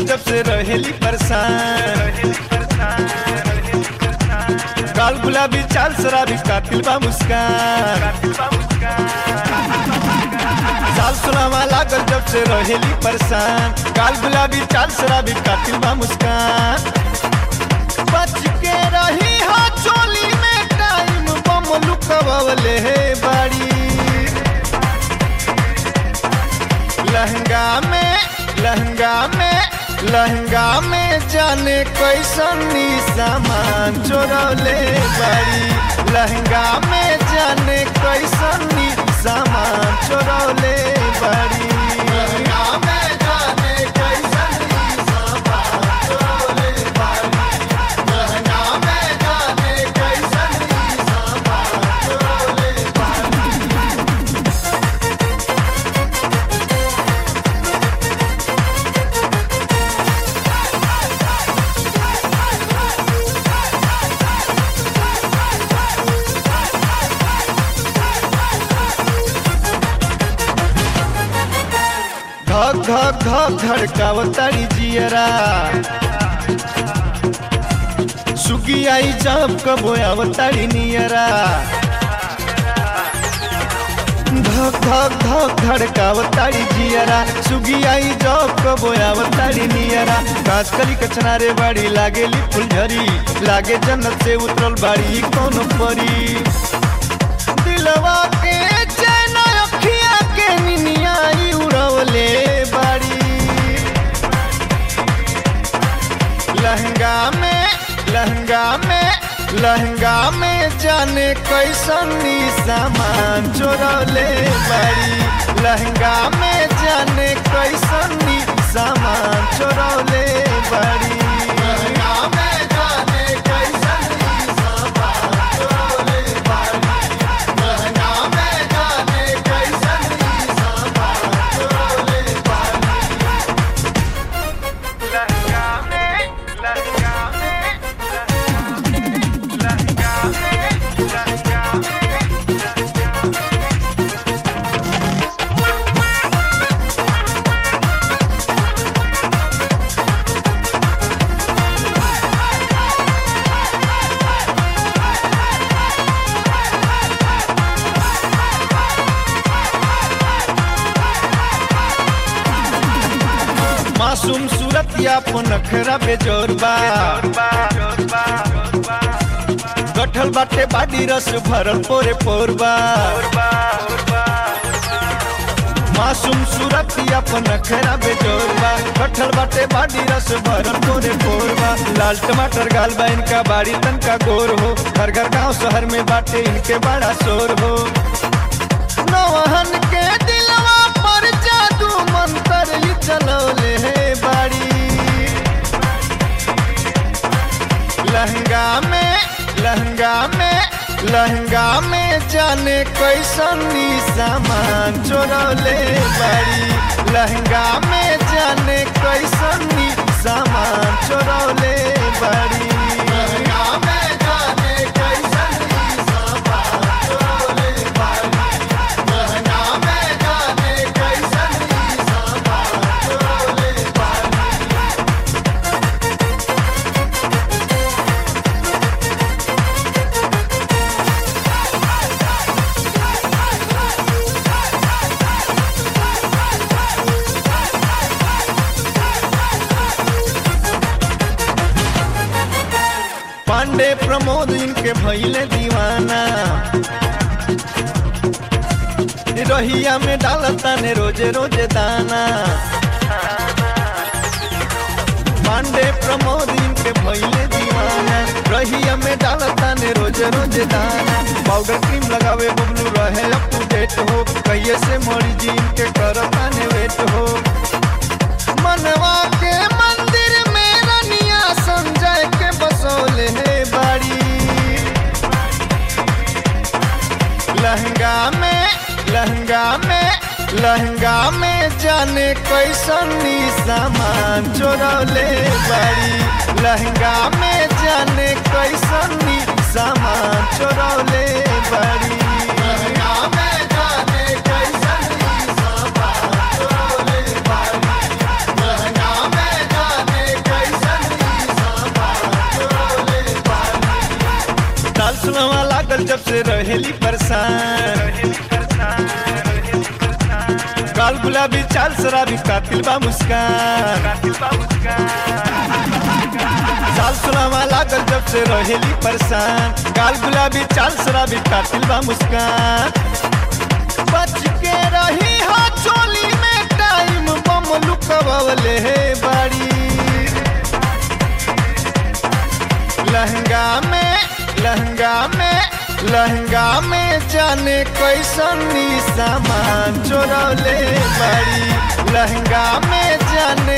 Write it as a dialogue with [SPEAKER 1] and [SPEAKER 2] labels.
[SPEAKER 1] लागल जब से रहेली परेशान काल गुलाबी चाल शराबी कातिल बा मुस्कान साल सुनावा लागल जब से रहेली परेशान काल गुलाबी चाल शराबी कातिल बा मुस्कान बच के रही हो चोली में टाइम बम लुकवले हे बाड़ी लहंगा में लहंगा में लहंगा में जाने कैसन नी सामान चोरौले बाड़ी लहंगा में जाने कैसन नी सामान चोरौले बाड़ी लहंगा में जाने कैसन नी सामान चोरौले बाड़ी लहंगा में जाने कैसन नी सामान चोरौले बाड़ी धक धक धक धड़कावतारी जियरा सुगी आई जब कबो आवतारी नियरा धक धक धक धड़कावतारी जियरा सुगी आई जब कबो आवतारी नियरा काज कली कचना रे बाड़ी लागेली फुलझरी लागे जन्नत से उतरल बाड़ी कौन परी दिलवा के चैन अखिया के निनियाई उड़वले बाड़ी लहंगा में लहंगा में लहंगा में जाने कैसन नी सामान चोरौले बाड़ी लहंगा में जाने कैसन नी सामान चोरौले बाड़ी लहंगा में जाने कैसन नी सामान चोरौले बाड़ी लहंगा में जाने कैसन नी सामान चोरौले बाड़ी लहंगा में लहंगा में लहंगा में लहंगा में मासूम सूरत या नखरा बेजोरबा गठल बाटे बाडी रस भरल पोरे पोरबा मासूम सूरत या नखरा बेजोरबा गठल बाटे बाडी रस भरल पोरे पोरबा लाल टमाटर गाल बा इनका बाड़ी तन का गोर हो घर घर गांव शहर में बाटे इनके बड़ा शोर हो नौहन के दिलवा पर जादू मंत्र ये चलौले हे बाड़ी लहंगा में लहंगा में लहंगा में जाने कैसन नी सामान चोरौले बाड़ी लहंगा में जाने कैसन नी सामान चोरौले बाड़ी लहंगा में जाने कैसन नी सामान चोरौले बाड़ी लहंगा में जाने कैसन नी सामान चोरौले बाड़ी पांडे प्रमोद इनके भैले दीवाना रहिया में डालता ने रोजे रोजे दाना पांडे प्रमोद इनके भैले दीवाना रहिया में डालता ने रोजे रोजे दाना पाउडर क्रीम लगावे बबलू रहे अप टू डेट हो कहिए से मोरी जी इनके करता ने वेट हो मनवा के मंदिर में रनिया संजय के बसोले हे बाड़ी लहंगा में लहंगा में लहंगा में जाने कैसन नी सामान चोरौले बाड़ी लहंगा में जाने कैसन नी सामान चोरौले बाड़ी लहंगा में जाने कैसन नी सामान चोरौले बाड़ी लहंगा में जाने सुलवा लागल जब से रहेली परेशान काल गुलाबी चाल शराबी कातिल बा मुस्कान साल सुलवा लागल जब से रहेली परेशान काल गुलाबी चाल शराबी कातिल बा मुस्कान बच के रही हो चोली में टाइम बम लुकवले हे बाड़ी लहंगा में लहंगा में लहंगा में जाने कैसन नी सामान चोरौले बाड़ी लहंगा में जाने